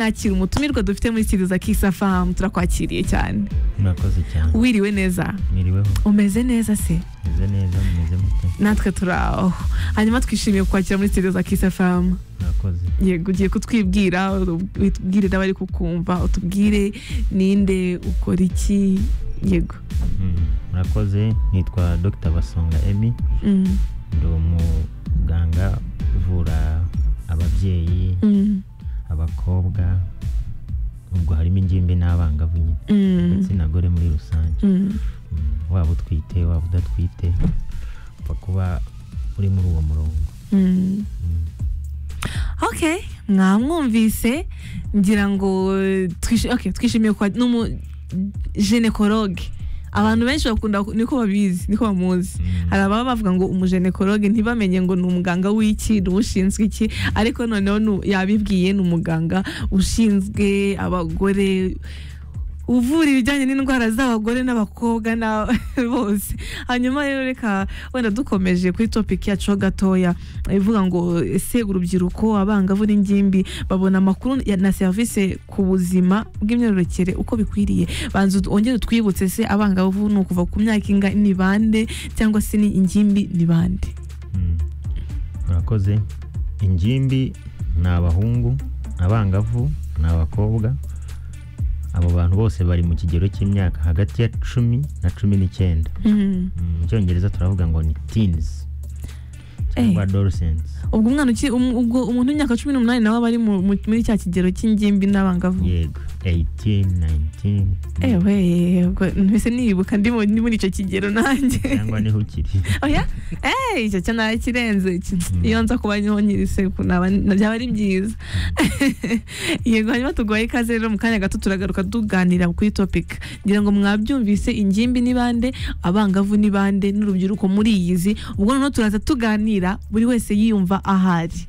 nakira umutumirwa dufite muri siriza kisafamu turakwakiriye cyane murakoze cyane wiriwe neza mwiriweho umeze neza se meze neza mumeze mute natwe turaho hanyuma twishimiye kukwakira muri siriza kisafamu murakoze yego ugiye kutwibwira utubwire n'abari kukumva utubwire ninde ukora iki yego Mm, murakoze nitwa dr basonga emi Mm, ndi umuganga uvura ababyeyi mm, abakobwa ubwo harimo ingimbi n'abangavu nyine mm, igitsina gore muri rusange mm. Mm, waba utwite waba udatwite upfa kuba uri muri uwo murongo Mm. Mm. okay mwamwumvise ngira ngo twishi- okay, twishimiye kwa ni umujenekoroge abantu benshi bakunda ku- niko babizi niko bamuzi Mm. hari ababa bavuga ngo umujenekoroge ntibamenye ngo ni umuganga w'iki ni ushinzwe iki ariko noneho nu- yabibwiye ni umuganga ushinzwe abagore uvura ibijyanye n'indwara z'abagore n'abakobwa na bose hanyuma rero reka wenda dukomeje kuri topic yacu ho gatoya ivuga ngo ese urubyiruko abangavu n'ingimbi babona amakuru ya- na serivisi ku buzima bw'imyororokere uko bikwiriye banza ut- wongere utwibutse se abangavu ni ukuva ku myaka inga ni bande cyangwa se ni ingimbi ni bande Mm. murakoze ingimbi ni abahungu abangavu ni abakobwa abo bantu bose bari mu kigero cy'imyaka hagati ya cumi na cumi n'icyenda Mm. Mm, mu cyongereza turavuga ngo ni teens cyangwa adolescents ubwo umwana uki- um- ubwo umuntu w'imyaka cumi n'umunani nawe aba ari mu- mu- muri cya kigero cy'ingimbi n'abangavu yego 18 19 mm, ewe ubwo mbese nibuka ndi mu- ndi muri icyo kigero nanjye cyangwa niho ukiri oya eee icyo cyo nta kirenze iki. Mm. iyo nza kuba niho nyiri seku naba- byaba ari byiza yego hanyuma tuguhaye ikaze rero mu kanya gato turagaruka tuganira kuri topic ngira ngo mwabyumvise ingimbi ni bande abangavu ni bande n'urubyiruko muri iyi zi ubwo noneho turaza tuganira buri wese yiyumva ahari